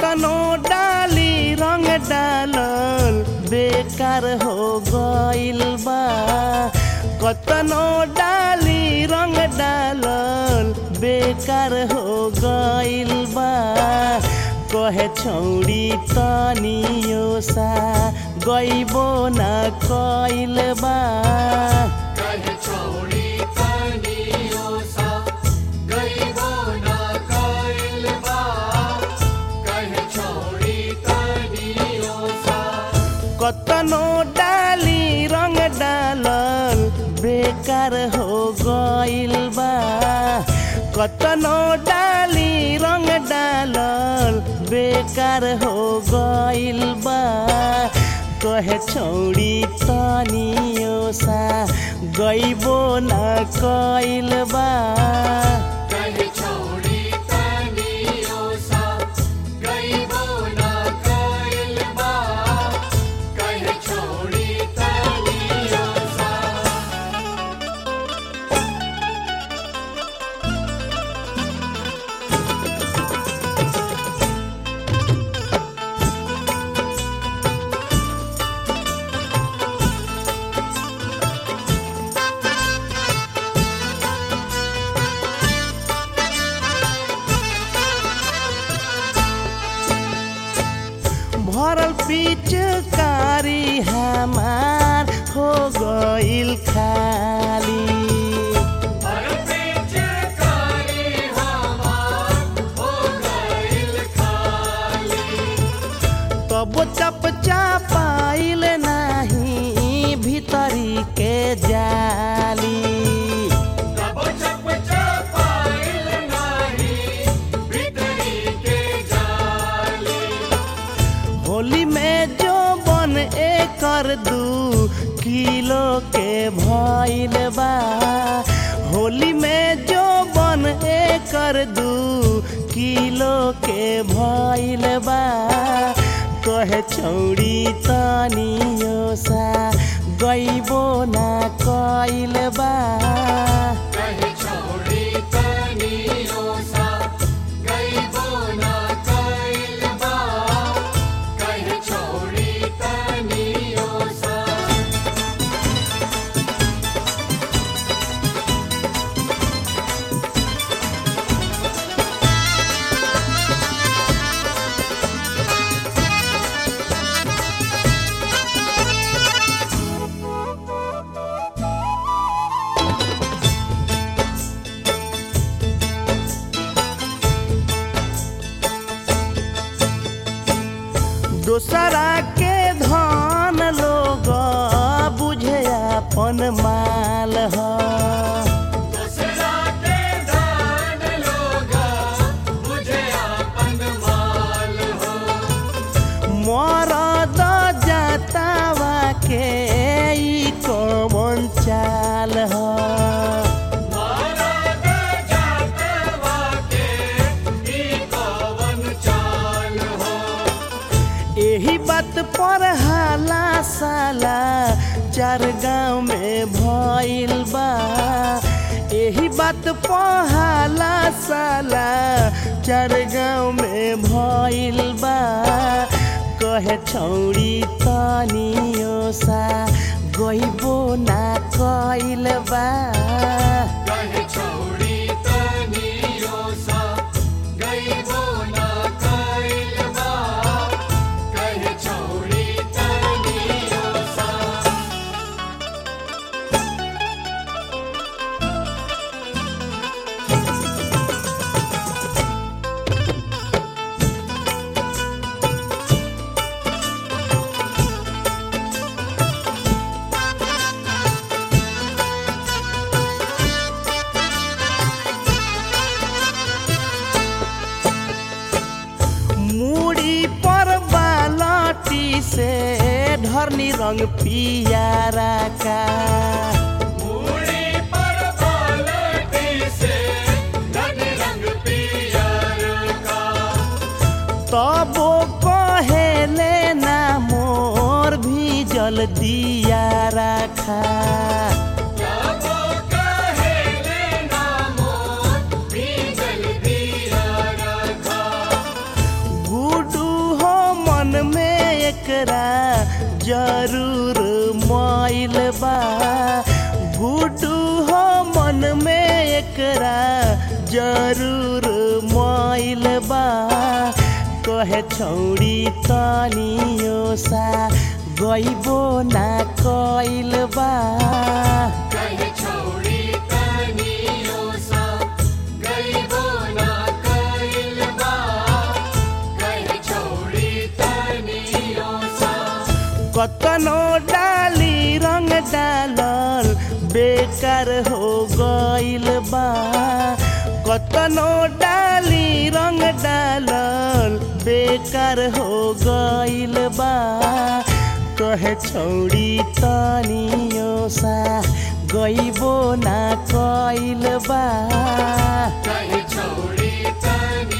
कतनो डाली रंग डालल बेकार हो गइल बा कतनो डाली रंग डालल बेकार हो गइल बा कहे छौरी तनियो सा गइबो न कइल बा कहे छोड़ी तनियो सा गइबो ना कइल बा कहे छोड़ी तनियो सा कतनो डाली रंग डालल बेकार हो गइल बा कतनो डाली रंग डालल बेकार हो गइल बा कहे छौरी तनियो सा गइबो न कइल बा कहे छोड़ी तनियो सा गइबो ना कइल बा कहे छोड़ी तनियो सा भरल पिचकारी हमार हो गइल खाली और पिचकारी हमार हो गइल खाली तब चपचा पाइल नाही भीतरी के जाली तब चप चपाइल नाही भीतरी के जाली होली में जो बन एकर दू किलो के भइल बा होली में जो बन एकर दू किलो के भइल बा कहे छौरी तनियो सा गइबो ना कइल बा कहे छोड़ी तनियो सा गइबो ना कइल बा कहे छोड़ी तनियो सा दोसरा के धन लोग बुझे अपन माल ह दूसरा के दान लोगा मुझे अपन माल हो मरद जातावा के ई कौन चाल ह मारा दे जातवा के ई कवन चाल हो एही बात पर हाला साला चार गांव में भइल बा एही बात पर हाला साला चार गांव में भइल बा कहे छौरी तनियो सा गइबो ना कइल बा कहे छोड़ी तनियो सा गइबो ना कइल बा कहे छोड़ी तनियो सा मुड़ी पर बालटी से ढरनी रंग पियारा का मूड़ी पर बालटी से धन रंग पियर का तबो कहेले ना मोर भी जल दिया रखा जाबो कहे लेना मोर भीजल दिया रखा गुडू एकरा जरूर माइल बा कहे छौड़ी तनियो सा गइबो ना कइल बा कहे छोड़ी तनियो सा गइबो ना कइल बा कहे छोड़ी तनियो सा कतनो डाली रंग डालल बेकार हो गइल बा कतनो डाली रंग डालल बेकार हो गइल बा कहे छौड़ी तनियो सा गइबो ना कइल बा कहे छोड़ी तनियो